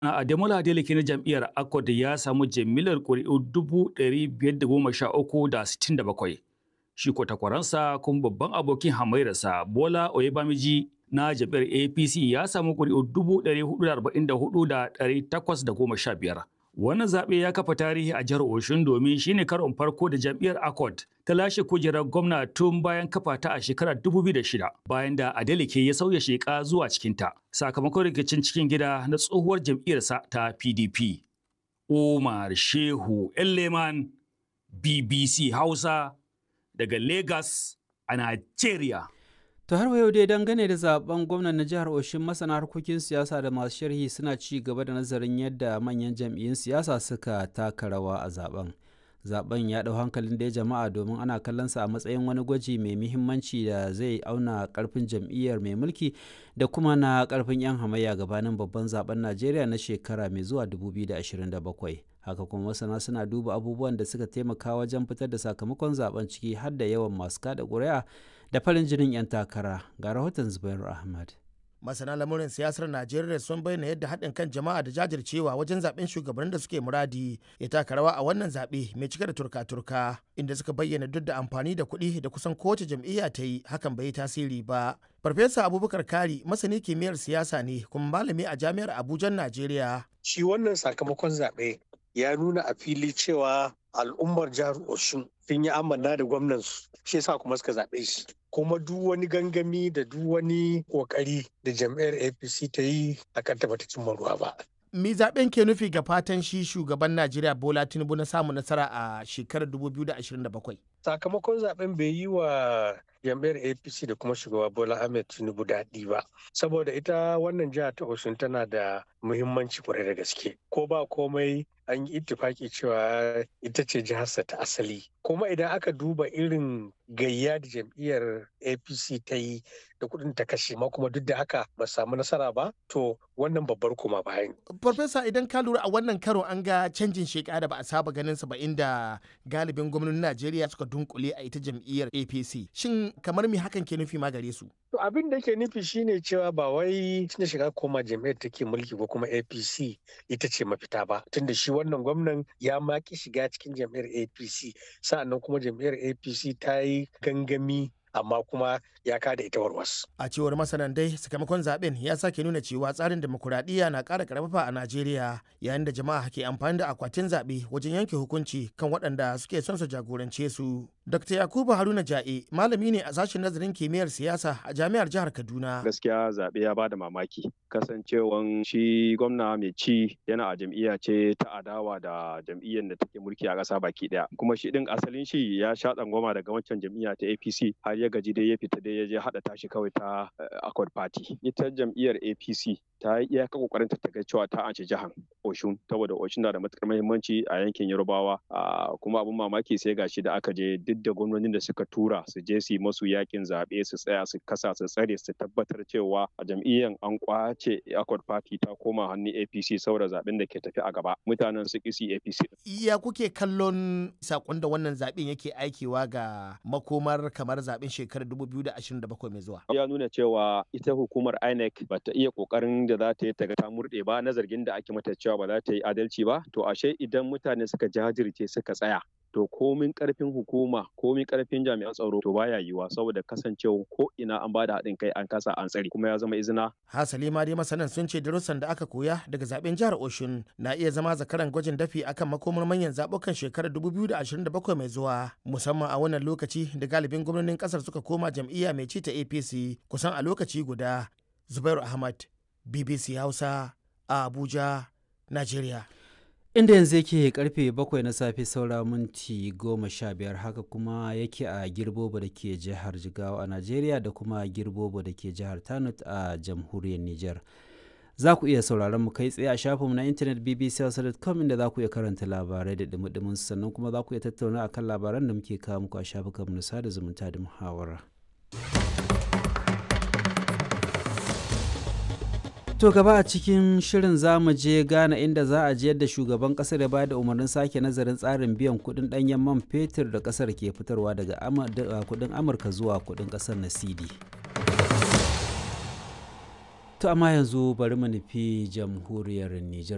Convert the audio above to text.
Ademola Adeleke na jam'iyyar Accord ya samu jimillar ƙuri'u 513,067. Shi ko takwaransa kuma babban abokin hamairarsa Bola Oyebamiji na jam'iyyar APC ya samu ƙuri'u 444,815. Wannan zaɓe ya kafa tarihi a jihar Oshun domin shine karon farko da jam'iyyar Accord ta lashe kujerar gwamna tun bayan kafa ta a shekarar 2006 bayan da Adeleke ya sauya sheka zuwa cikinta sakamakon rikicin cikin gida na tsohuwar jam'iyyarsa ta PDP. Umar Shehu Elleman BBC Hausa daga Lagos a Nigeria. To har yau dai dangane da zaben gwamnan na jihar Oshin masana harkokin siyasa da masu sharhi suna ci gaba da nazarin yadda manyan jam'iyyun siyasa suka taka rawa a zaben. Zaben ya ɗau hankalin da jama'a domin ana kallonsa a matsayin wani gwaji mai muhimmanci da zai auna karfin jam'iyyar mai mulki da kuma na karfin 'yan hamayya gabanin babban zaben Najeriya na shekara mai zuwa 2027. haka kuma masana suna duba abubuwan da suka taimaka wajen fitar da sakamakon zaben ciki har da yawan masu kada ƙuri'a da farin jinin 'yan takara ga rahoton zubairu ahmad masana lamurin siyasar najeriya sun bayyana yadda haɗin kan jama'a da jajircewa wajen zaben shugabannin da suke muradi ya taka rawa a wannan zaɓe mai cike da turka-turka inda suka bayyana duk da amfani da kuɗi da kusan kowace jam'iyya ta yi hakan bai yi tasiri ba farfesa abubakar kari masani kimiyyar siyasa ne kuma malami a jami'ar abuja najeriya shi wannan sakamakon zaɓe ya nuna a fili cewa al'ummar jihar Oshun sun yi amanna da gwamnansu shi yasa kuma suka zaɓe shi kuma duk wani gangami da duk wani kokari da jam'iyyar apc ta yi a kan ta cimma ruwa ba Mi zaben ke nufi ga fatan shi shugaban Najeriya Bola Tinubu na samun nasara a shekarar 2027. Sakamakon zaben bai yi wa jam'iyyar APC da kuma shugaba Bola Ahmed Tinubu daɗi ba. Saboda ita wannan jiha ta Osun tana da muhimmanci kwarai da gaske. Ko ba komai an yi ittifaki cewa ita ce jiharsa ta asali. Kuma idan aka duba irin gayya da jam'iyyar APC ta yi da kuɗin ta kashe ma kuma duk da haka ba samu nasara ba to wannan babbar kuma bayan. Farfesa idan ka lura a wannan karo an ga canjin sheka da ba a saba ganin sa ba inda galibin gwamnonin Najeriya suka dunkule a ita jam'iyyar APC. Shin kamar me hakan ke nufi ma gare su? To abin da ke nufi shine cewa ba wai tunda shiga koma jam'iyyar take mulki ko kuma APC ita ce mafita ba tunda shi wannan gwamnan ya maki shiga cikin jam'iyyar APC sa'annan kuma jam'iyyar APC ta yi gangami amma kuma ya kada ita warwas. A cewar masanan dai sakamakon zaben ya sake nuna cewa tsarin demokuraɗiyya na ƙara karfafa a Najeriya yayin da jama'a ke amfani da akwatin zaɓe wajen yanke hukunci kan waɗanda suke son su jagorance su. Dr. Yakubu Haruna Ja'e malami ne a sashen nazarin kimiyyar siyasa a jami'ar jihar Kaduna. Gaskiya zaɓe ya bada mamaki kasancewan shi gwamna mai ci yana a jam'iyya ce ta adawa da jam'iyyar da take mulki a ƙasa baki ɗaya. Kuma shi ɗin asalin shi ya sha tsangwama daga wancan jam'iyya ta APC har ya gaji dai ya fita dai ya je haɗa tashi kawai ta Accord Party. Ita jam'iyyar APC ta yi iyaka kokarin ta ga cewa ta anci jihar Oshun saboda Oshun na da matukar muhimmanci a yankin Yorubawa kuma abun mamaki sai gashi da aka je duk da gwamnonin da suka tura su je su yi masu yakin zaɓe su tsaya su kasa su tsare su tabbatar cewa a jam'iyyar an kwace Accord Party ta koma hannun APC saboda zaɓen da ke tafi a gaba mutanen su kisi APC. Ya kuke kallon sakon da wannan zaɓen yake aikewa ga makomar kamar zaɓen shekarar 2027 mai zuwa? Ya nuna cewa ita hukumar INEC ba ta iya kokarin da za ta yi ta ga ta murɗe ba na zargin da ake mata cewa ba za ta yi adalci ba to ashe idan mutane suka jajirce suka tsaya to komin karfin hukuma komin karfin jami'an tsaro to baya yiwuwa saboda kasancewa ko ina an bada haɗin kai an kasa an tsare kuma ya zama izina. Hasali ma dai masanan sun ce darussan da aka koya daga zaben jihar Oshun na iya zama zakaran gwajin dafi akan makomar manyan zabukan shekarar 2027 mai zuwa musamman a wannan lokaci da galibin gwamnonin kasar suka koma jam'iyya mai ci ta APC kusan a lokaci guda. Zubairu Ahmad BBC Hausa a Abuja, Najeriya. inda yanzu yake karfe bakwai na safe saura minti goma sha biyar haka kuma yake a girbobo da ke jihar jigawa a najeriya da kuma girbobo da ke jihar tanut a jamhuriyar niger za ku iya sauraron mu kai tsaye a shafinmu na intanet bbc.com inda za ku iya karanta labarai da dumi sannan kuma za ku iya tattauna akan labaran da muke kawo muku a shafukanmu na sada zumunta da muhawara. To gaba a cikin shirin za mu je Ghana inda za a ji yadda shugaban kasar ya bada umarnin sake nazarin tsarin biyan kudin danyen man fetur da kasar ke fitarwa daga kudin Amurka zuwa kudin kasar na CD. To amma yanzu bari mu nufi jamhuriyar Nijar